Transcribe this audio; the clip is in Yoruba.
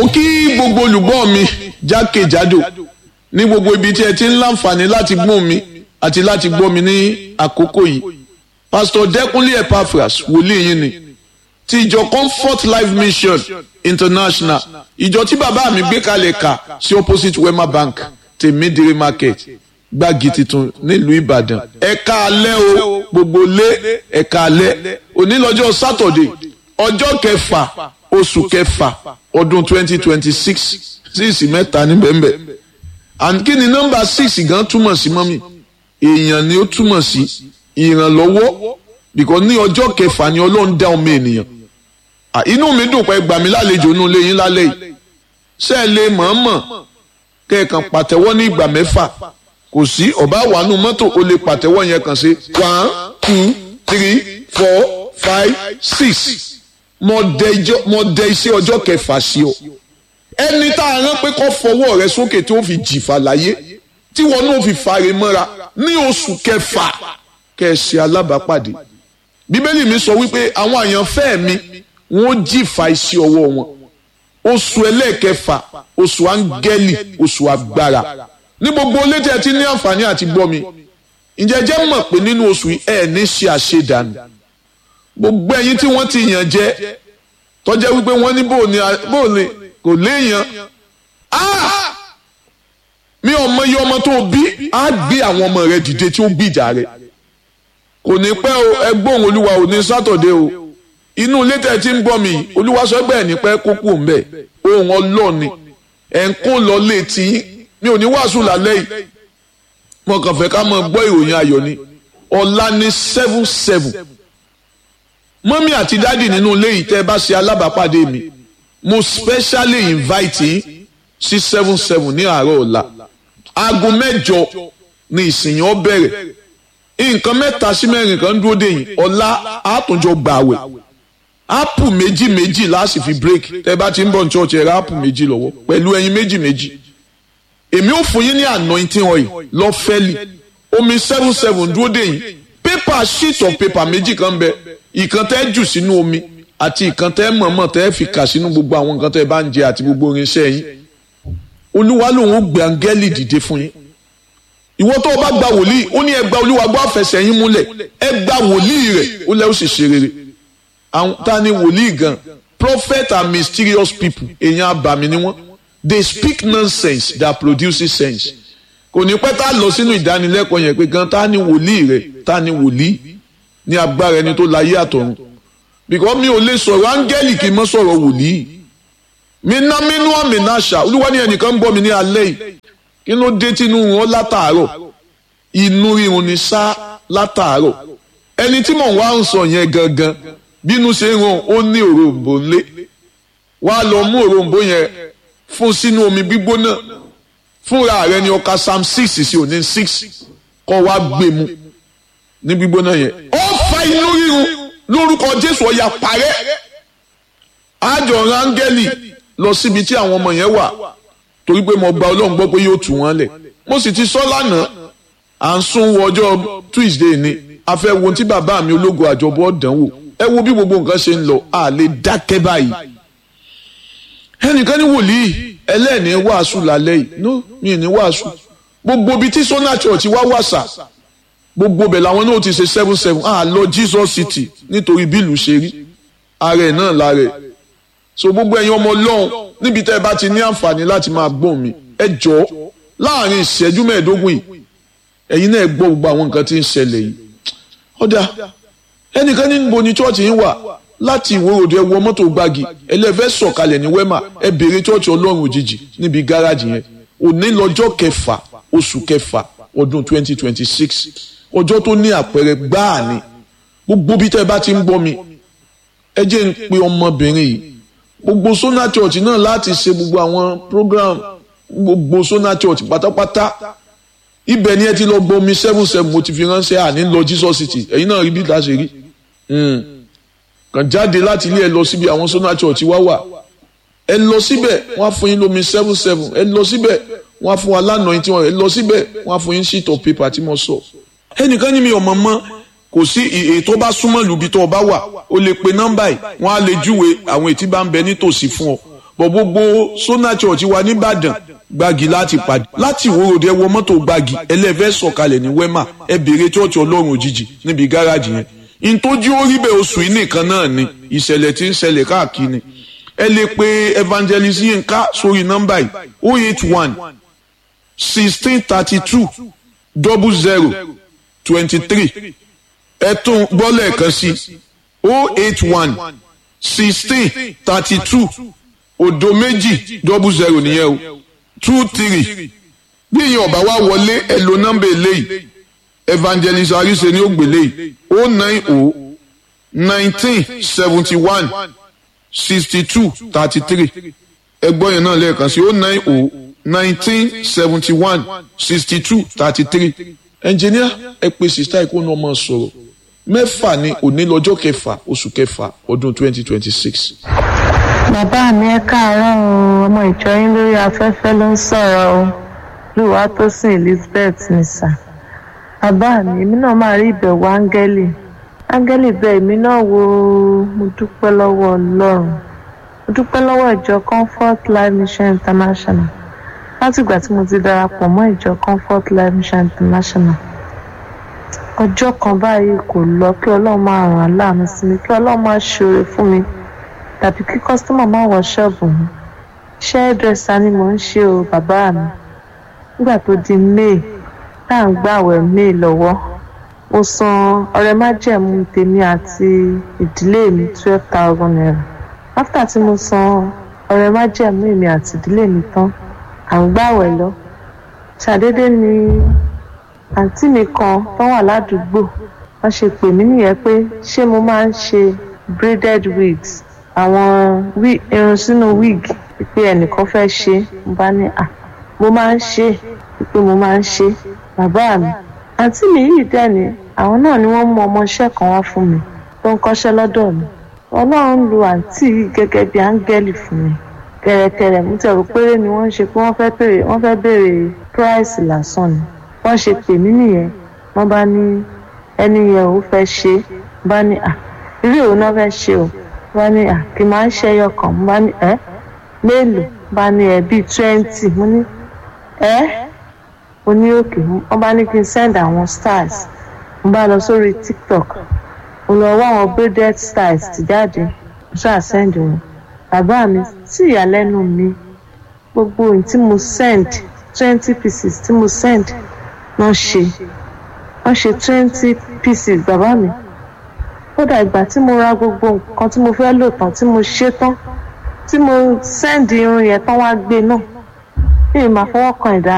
mo kí gbogbo olùgbọ́ mi jákèjádò ní gbogbo ibi tí ẹ ti ń láǹfààní láti gbọ́ mi àti láti gbọ́ mi ní àkókò yìí pásítọ̀ dẹ́kunlé epaphras wòlíì yín ni ti ìjọ comfort life mission international ìjọ tí bàbá mi gbé kalẹ̀ kà sí opposite wema bank tèmídìrí market gbági tuntun nílùú ìbàdàn ẹ̀ka alẹ́ o gbogbo lé ẹ̀ka alẹ́ òní lọ́jọ́ sátọ̀dé ọjọ́ kẹfà oṣù kẹfà ọdún twenty twenty six síìsì mẹ́ta níbẹ̀ńbẹ̀ and kí ni nọ́mbà six gan túmọ̀ sí mọ́mì èèyàn ni ó túmọ̀ sí ìrànlọ́wọ́ because ní ọjọ́ kẹfà ni ọlọ́run dá ọmọ ènìyàn inú mi dùn pé gbà mí lálejò inú ilé yín lálẹ́ yìí ṣé ẹ lè mọ̀ọ́mọ̀ kẹ́ẹ̀kan pàtẹ́wọ́ ní ìgbà mẹ́fà kò sí ọ̀bá wàánu mọ́tò o lè pàtẹ́wọ́ yẹn kàn sí one two three four five six mo dẹ iṣẹ́ ọjọ́ kẹfà sí ọ ẹni tá a rán pé kó fọwọ́ rẹ sókè tí ó fi jìfà láyé tí wọn náà fi fàre mọ́ra ní oṣù kẹfà kẹsì alábàápàdé bíbélì mi sọ wípé àwọn àyànfẹ́ mi wọ́n jìfà iṣẹ́ ọwọ́ wọn oṣù ẹlẹ́ẹ̀kẹfà oṣù áńgẹ́lì oṣù agbára ní gbogbo létí ẹ ti ní àǹfààní àti gbọ́ mi ǹjẹ́ jẹ́ mọ̀ pé nínú oṣù yìí ẹ̀ ní ṣe àṣedànù gbogbo ẹ̀yin tí wọ́n ti yàn jẹ tọ́jẹ́ wípé wọ́n ní bóòní bóòní kò léèyàn mi ò mọ iye ọmọ tó bí á gbé àwọn ọmọ rẹ dìde tí ó gbìjà rẹ kò ní pẹ́ o ẹgbọ́n olúwa ò ní sátọ̀dé o inú ilé tẹ̀ tí ń bọ̀ mí olúwa sọ bẹ́ẹ̀ ní pẹ́ kókó ń bẹ̀ ohun ọlọ́ọ̀ni ẹ̀ ń kó lọ létí mi ò ní wàásù lálẹ́ yìí mo kàn fẹ́ ká mọ gbọ́ ìròyìn ayọ̀ ni ọ̀la ní seven seven mọ́mí àti dádì nínú ilé yìí tẹ́ ẹ bá ṣe alábàápàdé mi mo specially invite yín sí seven seven ní àárọ̀ ọ̀la aago mẹ́jọ ni ìsìn yẹn ó bẹ̀rẹ̀ nǹkan mẹ́ta sí mẹ́rin kan dúró dè yín ọ̀la àtúnjọ gbààwẹ̀ ápù méjì méjì láti fi break tẹ́ bá ti ń bọ̀ ní church ẹ̀ ra ápù méjì lọ́wọ́ pẹ̀lú ẹyin méjì méjì èmi ò fún yín ní anointing oil lọ́fẹ́lì omi seven seven dúró dè yín paper sheet of paper méjì kan bẹ ìkan tẹ́ jù sínú omi àti ìkan tẹ́ mọ̀ọ́mọ̀ tẹ́ fi kà sínú gbogbo àwọn nǹkan tẹ́ bá ń jẹ àti gbogbo irinṣẹ́ yín olúwa lòun ó gbé áńgẹ́lì dìde fún yín ìwọ tó o bá gba wòlíì ó ní ẹ gba olúwa gbọ́ àfẹsẹ̀ yín múlẹ̀ ẹ gba wòlíì rẹ̀ ó lẹ́ ó sì ṣe rere àwọn ta ni wòlíì gan prophet are mysterious people èèyàn abàmì ni wọ́n they speak nonsense that produces sense kò ní pẹ́ tá a lọ sínú ìdánilẹ́kọ̀ọ́ yẹn pé gan ta ni wòlíì rẹ̀ ta ni wòlíì ní agbára ẹni tó láyé àtọ̀run because mi ò lè sọ̀rọ̀ áńgẹ́lì kì í mọ́ sọ̀rọ̀ wòlíì mi ná mínú àmì náà ṣá olúwa ní ẹnìkan ń bọ̀ mí ní alẹ́ yìí kí ló dé tínú wọn látàárọ̀ inú rírun ni sá látàárọ̀ ẹni tí mò ń wá ń sọ yẹn gangan bínú ṣe ń ràn ó ní òrombó ńlé wàá lọ mú òrombó yẹn fún sínú omi gbígbóná fúnra rẹ ni ọkà psalm six sí òní six kọ wá gbé mu ní gbígbóná yẹn ó fa inú rírun lórúkọ jésù ọ̀yà parẹ́ àjọ rángẹ́lì lọ síbi tí àwọn ọmọ yẹn wà torí pé mo gba ọlọ́run gbọ́ pé yóò tù wọ́n lẹ̀ mo sì ti sọ lánàá à ń sún wọ ọjọ́ tuesday ni a fẹ́ wo tí bàbá mi ológo àjọbọ̀ dánwò ẹ wo bí gbogbo nǹkan ṣe ń lọ a lè dákẹ́ báyìí ẹnìkan ní wòlíì ẹlẹ́ẹ̀ni wàásù lálẹ́ yìí no mi ní wàásù gbogbo ibi tí sona church wá wàsà gbogbo bẹ̀ làwọn náà ti ṣe seven seven ah lọ jesus city nítorí bílù ṣe rí ààrẹ náà láàrẹ so gbogbo ẹ̀yin ọmọ ọlọ́run níbi tẹ́ ẹ bá ti ní àǹfààní láti máa gbọ́n mi ẹ jọ láàrin ìṣẹ́jú mẹ́ẹ̀ẹ́dógún yìí ẹ̀yin náà gbọ́ gbogbo àwọn nǹkan tí ń ṣẹlẹ̀ yìí ọ̀dà ẹnìkan ní níbo ni church yín wà láti ìwòròdú ẹ wọ mọ́tò gbági ẹlẹ́fẹ́ sọ̀kalẹ̀ ní wema ẹ béèrè church ọlọ́run òjijì níbi gáràjì yẹn òní lọ́jọ́ kẹfà oṣù kẹfà ọdún twenty twenty six ọjọ́ tó ní àpẹẹrẹ gbáà ni gbogbo bí tẹ́ ẹ bá ti ń gbọ́ mi ẹ jẹ́ ń pe ọmọbìnrin yìí gbogbo Sona Church náà láti ṣe gbogbo àwọn program gbogbo Sona Church pátápátá ibẹ̀ ni ẹ ti lọ gbọ́ mi seven seven mo ti fi ránṣẹ́ àní lọ Jesus City ẹ̀yin náà rí bí ìta ṣe rí kàn jáde láti ilé ẹ lọ síbi àwọn Sona Church wá wà ẹ lọ síbẹ̀ wọ́n á fún yín lómi seven seven ẹ lọ síbẹ̀ wọ́n á fún wa lánàá yín tí wọ́n ẹ lọ síbẹ̀ wọ́n á fún yín sheet of paper tí mo sọ ẹnìkan ní mi ò mọ̀ mọ́ kò sí ètò bá súnmọ́ lùbí tó o bá wà o lè pe nọ́mbà yìí wọ́n á lè júwe àwọn ètí bá ń bẹ nítòsí fún ọ bọ̀ gbogbo sona church wa nìbàdàn gbági láti pàdé láti ìwòròdì ẹ wọ mọ́tò gbági ẹlẹ́fẹ́ sọ̀kalẹ̀ ní wema ẹ béèrè church ọlọ́run òjijì níbi gáràjì yẹn ìtọ́jú orí bẹ́ẹ̀ oṣù yìí nìkan náà ni ìṣẹ̀lẹ̀ tí ń ṣẹlẹ̀ káàkiri ẹ lè pe evangelist Yinka sórí nọ́mbà yìí oh eight one sixteen thirty two double zero twenty three ẹ tún gbọ́ lẹ́ẹ̀kan sí oh eight one sixteen thirty two òdo méjì double zero nìyẹn o two three bí ìyẹn ọba wa wọlé ẹ lo nọ́mbà eléyìí evangelist arise ni ó gbélé yìí oh nine oh nineteen seventy one sixty two thirty three ẹgbọ́n yẹn náà lẹ́ẹ̀kan sí oh nine oh nineteen seventy one sixty two thirty three ẹnjìníà ẹ pè sísá ikú ní ọmọ sọ̀rọ̀ mẹ́fà ní òní lọ́jọ́ kẹfà oṣù kẹfà ọdún twenty twenty six. bàbá mi ẹ káàárọ̀ o ọmọ ìjọ yín lórí afẹ́fẹ́ ló ń sọ̀rọ̀ o lùwà tó sìn elizabeth nìsà bàbá mi èmi náà máa rí ìbẹ̀wò áńgẹ́lì áńgẹ́lì bẹ́ẹ̀ èmi náà wo mo dúpẹ́ lọ́wọ́ ọlọ́run mo dúpẹ́ lọ́wọ́ ìjọ comfort life mission international látìgbà tí mo ti darapọ̀ mọ́ ìjọ comfort life mission international ọjọ́ kan báyìí kò lọ kí ọlọ́run máa ràn án láàmú sí mi kí ọlọ́run máa ṣoore fún mi tàbí kí kọ́sítọ́mà máa wọ ṣọ́ọ̀bù mi iṣẹ́ dírẹ́sà ni mò ń ṣe o bàbá mi nígbà tó di may tá à ń gbàwẹ̀ may lọ́wọ́ mo san ọrẹ májẹ̀mú tèmi àti ìdílé mi twelve thousand naira after tí mo san ọrẹ májẹ̀mú èmi àti ìdílé mi tán à ń gbàwẹ̀ lọ ṣàdédé ni àǹtí mi kan tó wà ládùúgbò wọ́n ṣe pè mí nìyẹn pé ṣé mo máa ń ṣe braided wigs àwọn irun sínú wig pé ẹnìkan fẹ́ ṣe mo bá ní à mo máa ń ṣe pé mo máa ń ṣe bàbá mi àǹtí mi yìí dẹ̀ ni àwọn náà ni wọ́n mú ọmọọṣẹ́ kan wá fún mi tó ń kọ́ṣẹ́ lọ́dọ̀ mi ọlọ́run lu àǹtí yìí gẹ́gẹ́ bí áńgẹ́lì fún mi kẹ̀rẹ̀kẹ̀rẹ̀ mo ti rò péré ni wọ́n ń ṣe pé wọ́n fẹ́ béèrè wọ́n fẹ́ béèrè price lásán ni wọ́n ṣe pè mí nìyẹn wọ́n bá ní ẹni yẹn ò fẹ́ ṣe bá ní à irú òun náà fẹ́ ṣe o bá ní à kì máa ń ṣe ẹyọ kan bá ní ẹ mélòó bá ní ẹ bíi twenty mo ní ẹ mo ní òkè wọ́n bá ní kí n send àwọn styles mo bá lọ sórí tiktok mo lọ wá àwọn braided styles ti jáde mo ṣáà send wọn bàbá mi sí ìyàlẹ́nu mi gbogbo ohun tí mo send twenty pieces tí mo send wọ́n ṣe wọ́n ṣe twenty pieces bàbá mi kódà ìgbà tí mo ra gbogbo nǹkan tí mo fẹ́ lò tán tí mo ṣe tán tí mo send irun yẹn tán wá gbé náà mi ì máa fọwọ́ kan ìdá